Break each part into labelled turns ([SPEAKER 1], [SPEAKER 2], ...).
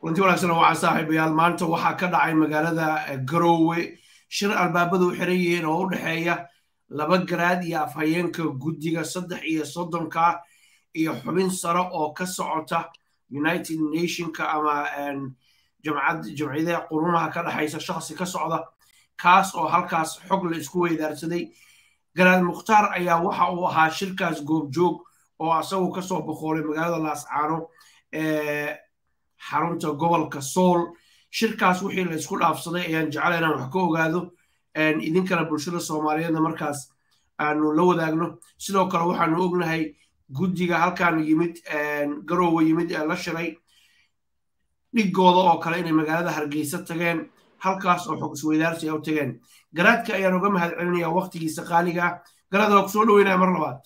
[SPEAKER 1] runtii wanaagsan waa saaxiibayaal maanta waxaa ka dhacay magaalada garoowe shir albaabadu xiran yihiin oo u dhexeeya laba garaad iyo afhayeenka guddiga saddex iyo soddonka iyo xubin sare oo ka socota united nationka ama jamciyadaha qurumaha ka dhexaysa shakhsi ka socda kaas oo halkaas xog la isku weydaarsaday garaad mukhtaar ayaa waxa uu ahaa shirkaas goobjoog oo asagu kasoo boqoolay magaalada laascaano ee xarunta gobolka sool shirkaas wixii la isku dhaafsaday ayaan jeclay inaan wax ka ogaado idinkana bulshada soomaaliyeedna markaas aanu la wadaagno sidoo kale waxaanu ognahay guddiga halkaanu yimid garoowe yimid ee la shiray dhigooda oo kale inay magaalada hargeysa tageen halkaas oo xog isweydaarsi u tageen garaadka ayaan uga mahad celinaya waktigiisa qaaliga ah garaada waa ku soo dhaweynaya mar labaad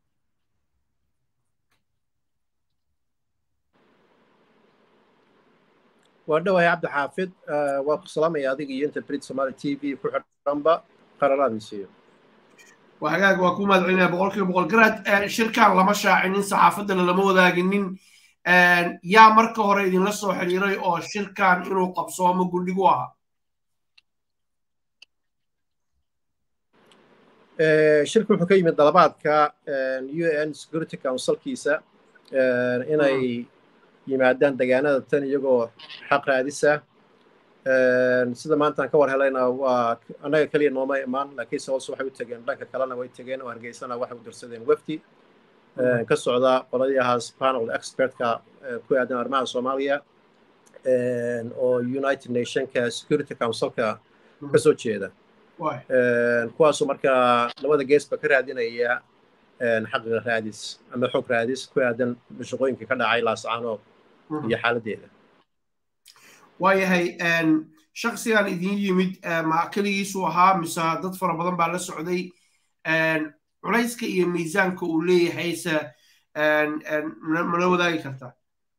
[SPEAKER 2] waa dhawahay cabdi xaafid waa ku salaamaya adiga iyo inta brit somaali t v ku xidhanba qararaadin siiyo
[SPEAKER 1] waa hagaag waa ku mahad celinaya boqol kiiba boqol garaad shirkan lama shaacinin saxaafaddana lama wadaaginin yaa marka hore idinla soo xiriiray oo shirkan inuu qabsoomo gundhigu ahaa
[SPEAKER 2] shirka wuxuu ka yimid dalabaadka u n security councilkiisa inay yimaadaan degaanada tan iyagoo xaq raadisa sida maanta aan ka war helayna waa annaga keliya nooma imaan laakiinse hoose waxay u tegeen dhanka kalena way tegeen oo hargeysana waxay u dirsadeen wefdi ka socda qoladii ahaas panel expertka ku aadan arrimaha soomaaliya oo united nationka security councilka ka soo jeeda kuwaasoo markaa labada geesba ka raadinaya xaqiiqa raadis ama xog raadis ku aadan shaqooyinkii ka dhacay laascaanood iyo xaaladdeeda
[SPEAKER 1] waayahay shaksigan idin yimid ma keligiisu ahaa mise dad fara badan baa la socday culayska iyo miisaanka uu leeyahayse mala wadaagi kartaa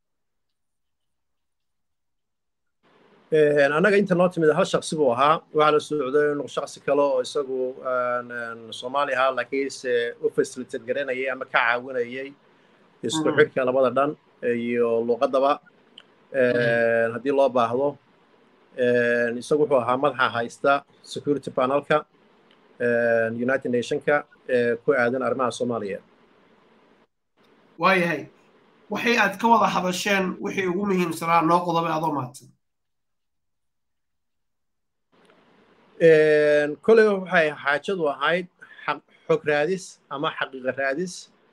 [SPEAKER 2] annaga inta noo timid hal shaksi buu ahaa waxaa la socday inuu shaksi kale oo isagu soomaali ahaa laakiinse u facilitate garanayay ama ka caawinayay isku xidhka labada dhan iyo luuqaddaba haddii loo baahdo isagu wuxuu ahaa madaxa haysta security panelka united nationka ee ku aadan arrimaha soomaaliya
[SPEAKER 1] waayahay waxay aad ka wada hadasheen wixii ugu muhiimsanaa noo qodobay adoo mahadsan
[SPEAKER 2] koleyba waxay xaajadu ahayd xog raadis ama xaqiiqa raadis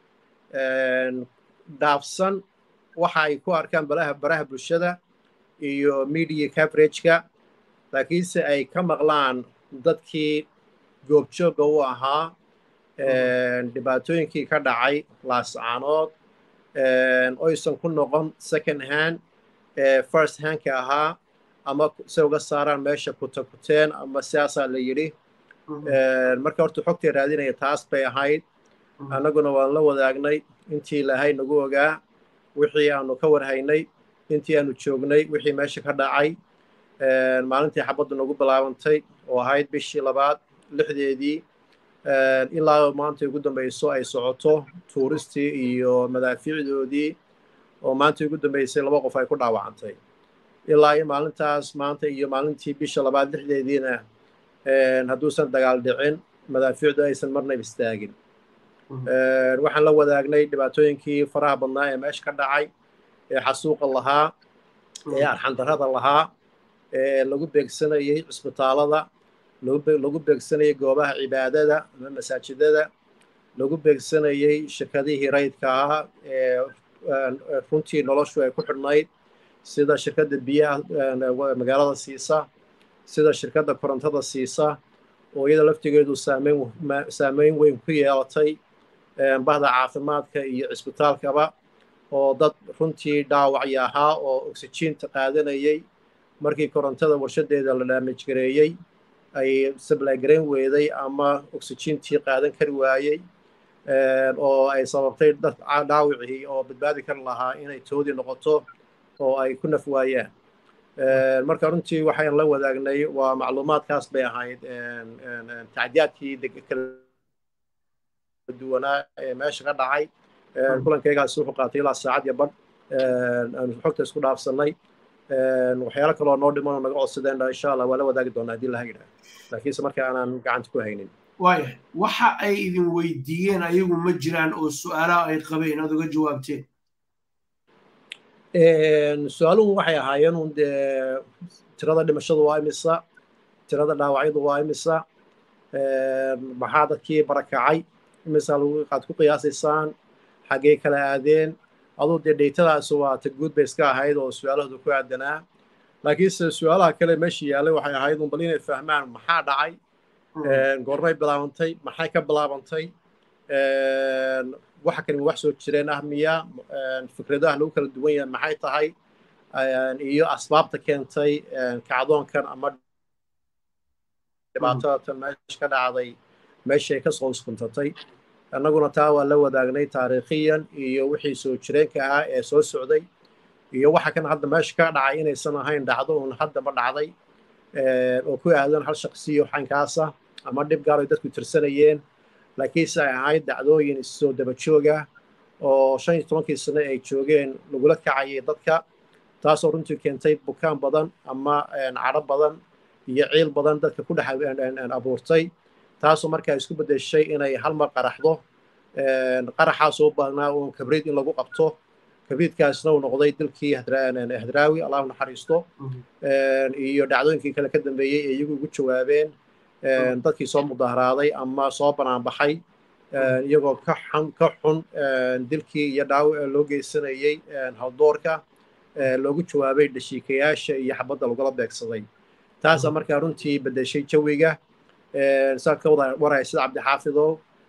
[SPEAKER 2] dhaafsan waxa ay ku arkaan balaha baraha bulshada iyo media coverageka laakiinse ay ka maqlaan dadkii goobjoogga u ahaa dhibaatooyinkii ka dhacay laascaanood oysan ku noqon second hand first handka ahaa ama se uga saaraan meesha kutakuteen ama sidaasaa la yidhi marka horta xogtay raadinaya taas bay ahayd annaguna waan la wadaagnay intii lahay nagu ogaa wixii aanu ka warhaynay intii aanu joognay wixii meesha ka dhacay maalintii xabaddu nagu bilaabantay oo ahayd bishii labaad lixdeedii ilaa maanta ugu dambayso ay socoto tuuristii iyo madaafiicdoodii oo maanta ugu dambaysay laba qof ay ku dhaawacantay ilaa iyo maalintaas maanta iyo maalintii bisha labaad lixdeediina hadduusan dagaal dhicin madaafiicdu aysan marnaba istaagin waxaan la wadaagnay dhibaatooyinkii faraha badnaa ee meesha ka dhacay ee xasuuqa lahaa ee arxandarrada lahaa ee lagu beegsanayay cisbitaalada lagu beegsanayay goobaha cibaadada ama masaajidada lagu beegsanayay shirkadihii rayidka ahaa ee runtii noloshu ay ku xidhnayd sida shirkadda biyaha magaalada siisa sida shirkadda korontada siisa oo iyada laftigeedu saameyn weyn ku yeelatay bahda caafimaadka iyo cisbitaalkaba oo dad runtii dhaawacya ahaa oo oksijiinta qaadanayay markii korontada warshadeeda la dhaamijgareeyey ay sablaagarayn weeday ama oksijiintii qaadan kari waayey oo ay sababtay dad dhaawicii oo badbaadi kari lahaa inay toodii noqoto oo ay ku naf waayaan marka runtii waxaan la wadaagnay waa macluumaadkaas bay ahayd tacdiyaadkii kala duwanaa ee meesha ka dhacay kulankaygaasi wuxuu qaatay ilaa saacad iyo badh aanu xogta isku dhaafsannay waxyaalo kaloo noo dhimanoo naga codsadeen insha allah waa la wadaagi doonaa haddii laha yidhaah laakiinse marka aanaan gacanta ku haynin
[SPEAKER 1] waaya waxa ay idin weydiiyeen ayagu ma jiraan oo su-aalaha ay qabeen aad uga jawaabteen
[SPEAKER 2] su-aaluhu waxay ahaayeen un dee tirada dhimashadu waa imisa tirada dhaawacyadu waa imisa maxaa dadkii barakacay imisa aad ku qiyaasaysaan xaggee kala aadeen aduu dee dheytadaas waa ta guud bay iska ahayd oo su-aalahooda ku aadanaa laakiinse su-aalaha kale meesha yaallay waxay ahayd un bal inay fahmaan maxaa dhacay goormay bilaabantay maxay ka bilaabantay waxa kani wax soo jireen ah miya fikradaha lagu kala duwan yahay maxay tahay iyo asbaabta keentay kacdoonkan ama dhibaatadatan meesha ka dhacday meeshay ka soo uskuntatay annaguna taa waa la wadaagnay taariikhiyan iyo wixii soo jireenka ahaa ee soo socday iyo waxa kan hadda meesha ka dhacay inaysan ahayn dhacdo uun haddaba dhacday oo ku aadan hal shaqsiyo xankaasa ama dhib gaar ay dadku tirsanayeen laakiinse ay ahayd dhacdooyin soo daba jooga oo shan iyo tobankii sano ay joogeen lagula kacayay dadka taasoo runtii keentay bukaan badan ama cadho badan iyo ciil badan dadka ku dhex abuurtay taasoo markaa isku beddeshay inay hal mar qaraxdo qaraxaasoo baahnaa uun kabriid in lagu qabto kabriidkaasna uu noqday dilkii hadraawi allahu naxariisto iyo dhacdooyinkii kale ka dambeeyey ee iyagu ugu jawaabeen dadkii soo mudaharaaday ama soo banaanbaxay iyagoo ka xun ka xun dilkii iyo dhaawac loo geysanayey hawdoorka loogu jawaabay dhashiikayaasha iyo xabadda lagula beegsaday taasaa markaa runtii beddeshay jawiga saa ka wada waraya sida cabdixaafidow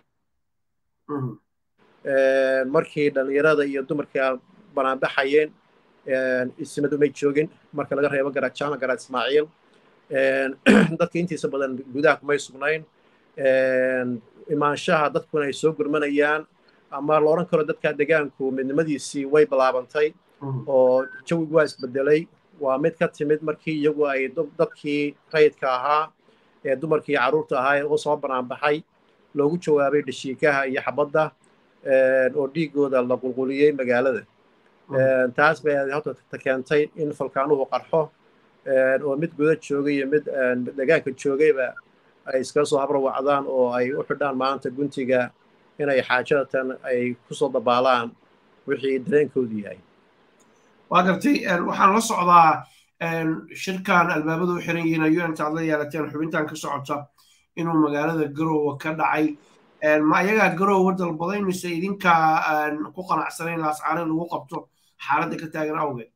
[SPEAKER 2] markii dhallinyarada iyo dumarka banaanbaxayeen ismadu may joogin marka laga reebo garaad jaamac garaad ismaaciil dadka intiisa badan gudaha kumay sugnayn imaanshaha dadkuna ay soo gurmanayaan ama la odhan karo dadka degaanku midnimadiisii way bilaabantay oo jawigu waa isbedelay waa mid ka timid markii iyagu ay dadkii rayidka ahaa ee dumarkii carruurta ahaa ee u soo banaanbaxay loogu jawaabay dhashiikaha iyo xabadda oo dhiigooda la qulquliyey magaalada taas bay horta keentay in falkaanuhu qarxo oo mid guda joogay iyo mid degaanka joogayba ay iskaga soo habrawacdaan oo ay u xidhaan maanta guntiga inay xaajadatan ay kusoo dabaalaan wixii dareenkoodu yahay
[SPEAKER 1] waa gartay waxaan la socdaa shirkan albaabadu u xiran yihiin ayu intaad la yeelateen xubintan ka socota inuu magaalada garowe ka dhacay ma ayagaa garowe dalbaday mise idinkaa ku qanacsanayn laascaane lagu qabto xaaladda ka taagan awgeed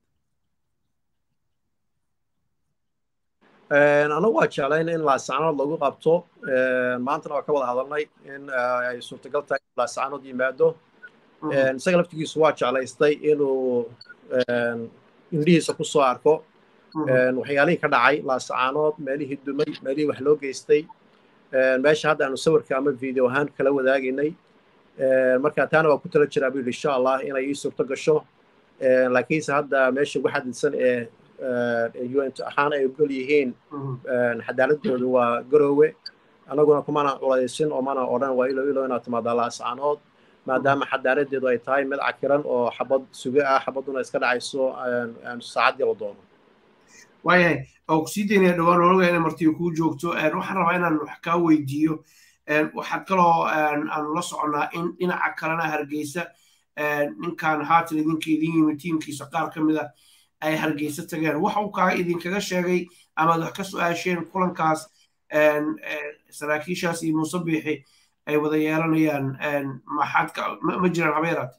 [SPEAKER 2] anagu waa jeclayn in laascaanood lagu qabto maantana waa ka wada hadalnay in ay suurtagal tahay in laascaanood yimaado isaga laftigiisu waa jeclaystay inuu indhihiisa ku soo arko waxyaalihii ka dhacay laascaanood meelihii dumay meelihii wax loo geystay meesha hadda aanu sawirka ama video ahaan kala wadaagaynay marka taana waa ku tala jiraa buu yidhi insha allah inay ii suurto gasho laakiinse hadda meesha ugu xadisan ee un ahaan ay ogol yihiin xadaaladoodu waa garoowe annaguna kumana culaysin oo mana odhan waa ilo ilo inaad timaadaa laascaanood maadaama xadaaradeedu ay tahay mid cakiran oo xabad suge ah xabadduna iska dhacayso saacaddii la doono
[SPEAKER 1] waayahay oo kusii daynaya dhowaan ologa inay martiyo kuu joogto waxaan rabaa inaan wax kaa weydiiyo waxaa kaloo aanu la soconnaa in dhinaca kalena hargeysa ninkan haatan idinka idin yimid tiimkiisa qaar ka mida ay hargeysa tageen waxa uu kaa idinkaga sheegay amaad wax ka su-aasheen kulankaas saraakiishaas iyo muuse biixi ay wada yeelanayaan maxaad ma jiraan habeeraad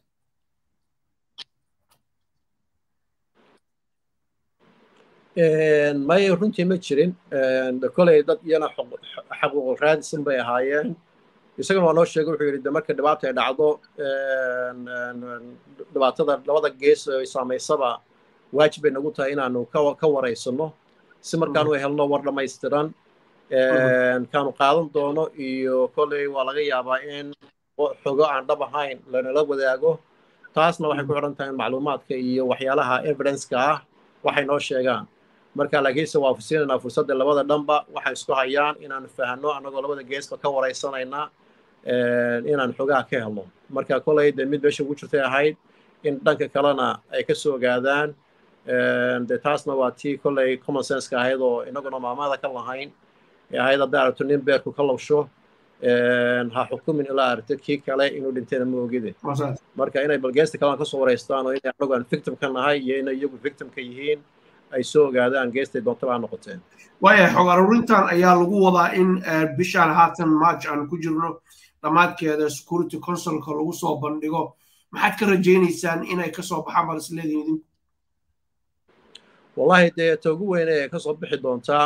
[SPEAKER 2] may runtii ma jirin koley dad iyana xaquuq raadisan bay ahaayeen isagana waa noo sheegay wuxuu yidhi de marka dhibaata ay dhacdo dhibaatada labada gees ay saamaysaba waajib bay nagu tahay inaanu ka waraysano si markaanu helno war dhammaystiran kaanu qaadan doono iyo koley waa laga yaabaa in xogo aan dhab ahayn lanala wadaago taasna waxay ku xidhan tahay macluumaadka iyo waxyaalaha evidenceka ah waxay noo sheegaan marka laakiinse waa siinaynaa fursadda labada dhanba waxay isku hayaan inaanu fahanno annagoo labada geesba ka waraysanayna inaan xogaha ka helno marka koley dee mid meesha ugu jirtay ahayd in dhanka kalena ay ka soo ogaadaan de taasna waa tii kolley common senska ahayd oo inaguna maamada ka lahayn ee ahayd hadday aragto nin beerku ka labsho ha xukumin ilaa aragto kii kale inuu dhintayna ma ogide marka inay balgeesta kalena kasoo wareystaan oo inay anagu aan victimka nahay iyo inay iyagu victimka yihiin ay soo ogaadaan geestay doontaba ha noqoteen
[SPEAKER 1] waayahay xog aruurintan ayaa lagu wadaa in bishaan haatan march aan ku jirno dhammaadkeeda security councilka lagu soo bandhigo maxaad ka rajaynaysaan inay kasoo baxaan bal isleedihin idinku
[SPEAKER 2] wallahi dee ta ugu weyne ee kasoo bixi doontaa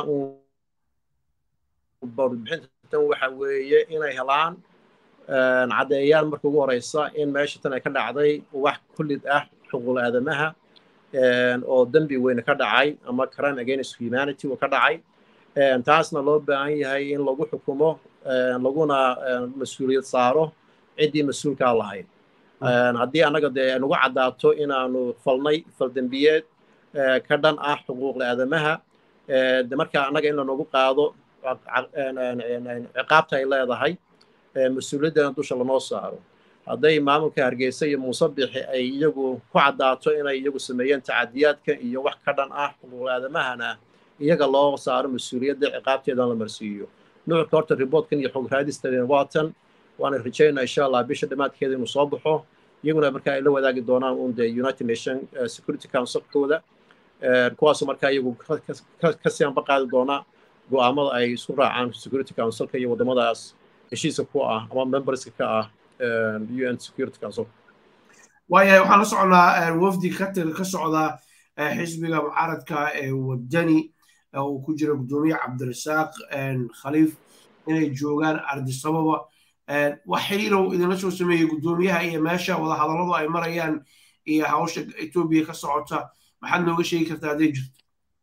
[SPEAKER 2] bixintan waxa weeye inay helaan caddeeyaan marka ugu horeysa in meesha tan ay ka dhacday wax kullid ah xuquuq aadamaha oo dembi weyne ka dhacay ama crime against humanity uu ka dhacay taasna loo baahan yahay in lagu xukumo laguna mas-uuliyad saaro ciddii mas-uulkaa lahayd haddii annaga dee nagu caddaato inaanu falnay faldembiyeed ka dhan ah xuquuqda aadamaha de marka annaga in lanogu qaado ciqaabta ay leedahay mas-uuliyaddana dusha lanoo saaro hadday maamulka hargeysa iyo muuse bixi ay iyagu ku caddaato inay iyagu sameeyeen tacadiyaadka iyo wax ka dhan ah xuquuqda aadamahana iyaga loo saaro mas-uuliyadda ciqaabteedan la marsiiyo nuucka horta riboortkan iyo xog raadistadeen waatan waana rajaynaa insha allah bisha dhammaadkeeda inuu soo baxo iyaguna marka ay la wadaagi doonaan un dee united nation security councilkooda kuwaasoo markaa iyagu kasii anba qaadi doona go'aamada ay isku raacaan security councilka iyo waddamadaas heshiiska ku ah ama memberska ka ah un security council
[SPEAKER 1] waayahay waxaan la socnaa wafdi ka ka socda xisbiga mucaaradka ee wadani uu ku jira guddoomiye cabdirasaaq khaliif inay joogaan ardisababa wax xiriirow idinla soo sameeyey guddoomiyaha iyo meesha wada hadalladu ay marayaan iyo hawsha etoobiya ka socota maxaad nooga sheegi kartaa hadday jirto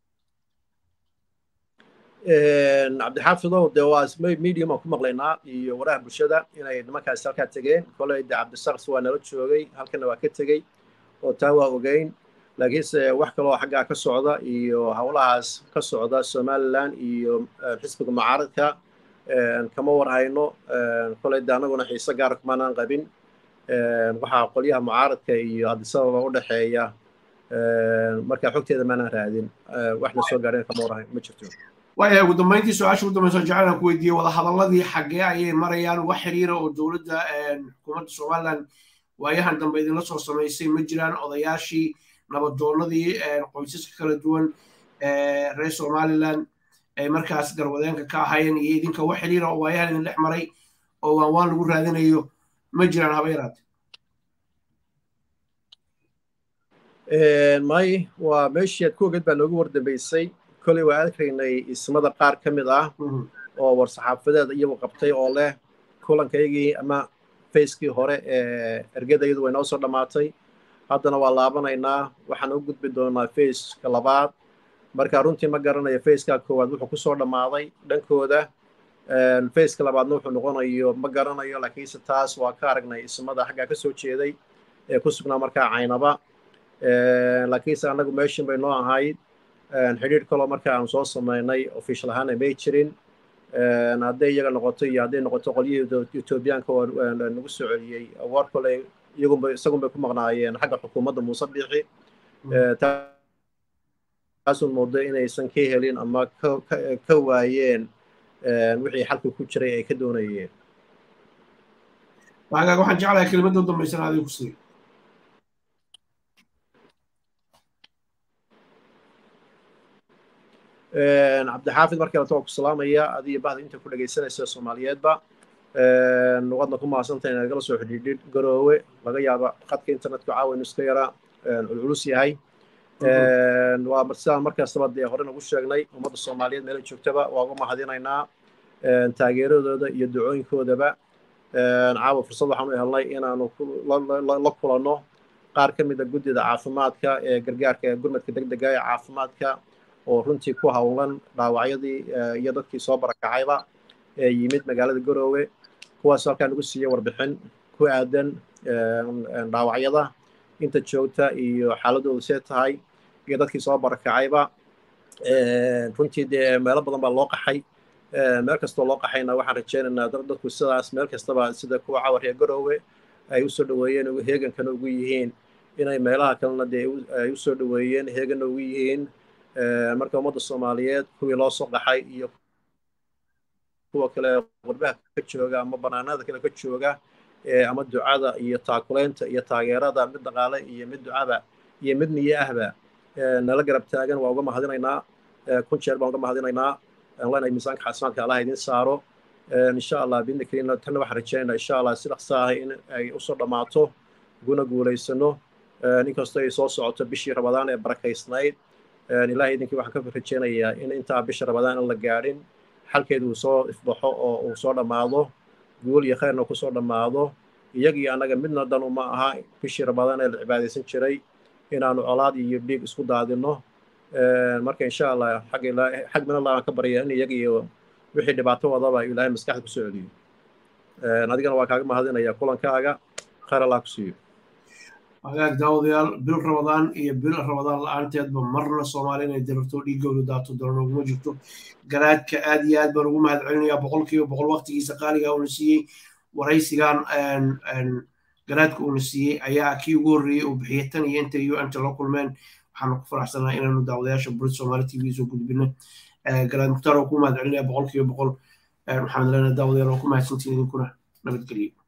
[SPEAKER 2] cabdixaafidow dee waa medium aan ku maqlaynaa iyo waraha bulshada inay nimankaasi halkaa tegeen koley de cabdisaqs waa nala joogay halkana waa ka tegey oo taa waa ogeyn laakiinse wax kaloo xaggaa ka socda iyo howlahaas ka socda somaliland iyo xisbiga mucaaradka kama warhayno koley de annaguna xiise gaara kumaanaan qabin waxaa qolyaha mucaaradka iyo adisababa u dhexeeya marka xogteeda maanaan raadin waxna soo gaadheen kama warhayn ma jirto
[SPEAKER 1] waayahay ugu dambeyntii su-aasha ugu dambaysa jecelaan ku weydiiyey wadahadalladii xaggee ayay marayaan wax xiriira oo dowladda xukuumadda somaliland waayahan dambe idinla soo samaysay ma jiraan odayaashii nabadoonnadii qoysaska kala duwan reer somaliland ay markaas garwadeenka ka ahaayeen iyo idinka wax xiriira oo waayahan idin dhex maray oo waan waan lagu raadinayo ma jiraan haba yaraate
[SPEAKER 2] may waa meeshii aad ku ogeed baa noogu wardambeysay koley waa arkaynay ismada qaar ka mid ah oo war-saxaafadeed iyagu qabtay oo leh kulankaygii ama facekii hore ee ergadayadu way noo soo dhammaatay haddana waa laabanaynaa waxaan u gudbi doonaa faceka labaad marka runtii ma garanayo faceka koowaad wuxuu kusoo dhammaaday dhankooda faceka labaadna wuxuu noqonayo ma garanayo laakiinse taas waa ka aragnay ismada xaggaa ka soo jeeday ee ku sugnaa markaa caynaba laakiinse annagu meeshin bay noo ahayd xidhiir kaloo marka aan soo samaynay official ahaana may jirin hadday iyaga noqoto iyo hadday noqoto qolyihii etoobiyaanka oo nagu soo celiyey war kole iyagunba isagun bay ku maqnaayeen xagga xukuumadda muuse biixi taasun moodo inaysan ka helin ama ka waayeen wixii xalka ku jiray ay ka doonayeen
[SPEAKER 1] waagaag waxaan jeclahay kelimadda u dambaysan adiga ku siiyo
[SPEAKER 2] cabdixaafid markii lato ku salaamaya adiyo bahda inta ku dhegaysanaysa soomaaliyeedba waadna ku mahadsantahay inaad gala soo xidhiidhid garoowe laga yaaba khadka internetka caawa inu iska yara culculus yahay waa sidaan markastaba dee hore nagu sheegnay ummadda soomaaliyeed meela joogtaba waa uga mahadinaynaa taageeradooda iyo ducooyinkoodaba caawa fursad waxaan u helnay inaanu la kulanno qaar ka mida guddida caafimaadka ee gargaarka ee gurmadka degdega ee caafimaadka oo runtii ku howlan dhaawacyadii iyo dadkii soo barakacayba ee yimid magaalada garoowe kuwaas halkaa nagu siiyey warbixin ku aadan dhaawacyada inta joogta iyo xaaladoodu see tahay iyo dadkii soo barakacayba runtii dee meelo badan baa loo qaxay meel kastoo loo qaxayna waxaan rajaynaynaa dadku sidaas meel kastaba sida kuwa cawar ee garoowe ay usoo dhoweeyeen heegankana ugu yihiin inay meelaha kalena dee ay u soo dhoweeyeen heegana ugu yihiin marka ummadda soomaaliyeed kuwii loo soo qaxay iyo kuwa kale qurbaha ka jooga ama banaanada kale ka jooga ama ducada iyo taakulaynta iyo taageerada mid dhaqaale iyo mid ducaba iyo mid niyo ahba nala garab taagan waa uga mahadinaynaa kun jeer baan uga mahadinaynaa leenahay miisaanka xasanaadka allah idin saaro insha allah biidni kariina tanna waxaan rajaynaa insha allah si dhaqsa ah in ay usoo dhammaato guna guulaysano inkastoo ay soo socoto bishii rabadaan ee barakaysnayd ilaahay idinkii waxaan ka rajaynayaa in intaa bisha rabadaan aan la gaadhin xalkeedu uu soo ifbaxo oo uu soo dhammaado guul iyo khayrna kusoo dhammaado iyagii annaga midna dan uma aha bishii rabadaan ee la cibaadaysan jiray inaanu colaad iyo dhiig isku daadinno marka insha allah xag xag min allah aan ka baryaa in iyaga iyo wixii dhibaato wadaba ilaahay maskaxda kusoo celiyo adigana waa kaaga mahadinaya kulankaaga khayr allah ku siiyo
[SPEAKER 1] hagaag daawadayaal bil rabadaan iyo bil rabadaan la-aanteedba marna soomaali inay dirarto dhiiggooda daato daran uguma jirto garaadka aad iyo aad baan ugu mahad celinayaa boqolkiiba boqol waqtigiisa qaaliga uuna siiyey waraysigan garaadka uuna siiyey ayaa kii ugu horreeyey uu bixiyey tan iyo inta iyo inta la kulmeen waxaanu ku faraxsanahay inaanu daawadayaasha burid soomaali t v soo gudbino garaad mukhtaar oo ku mahad celinaya boqolkiiba boqol waxaan leenahay daawadayaal oo ku mahadsantiin idinkuna nabadgelyo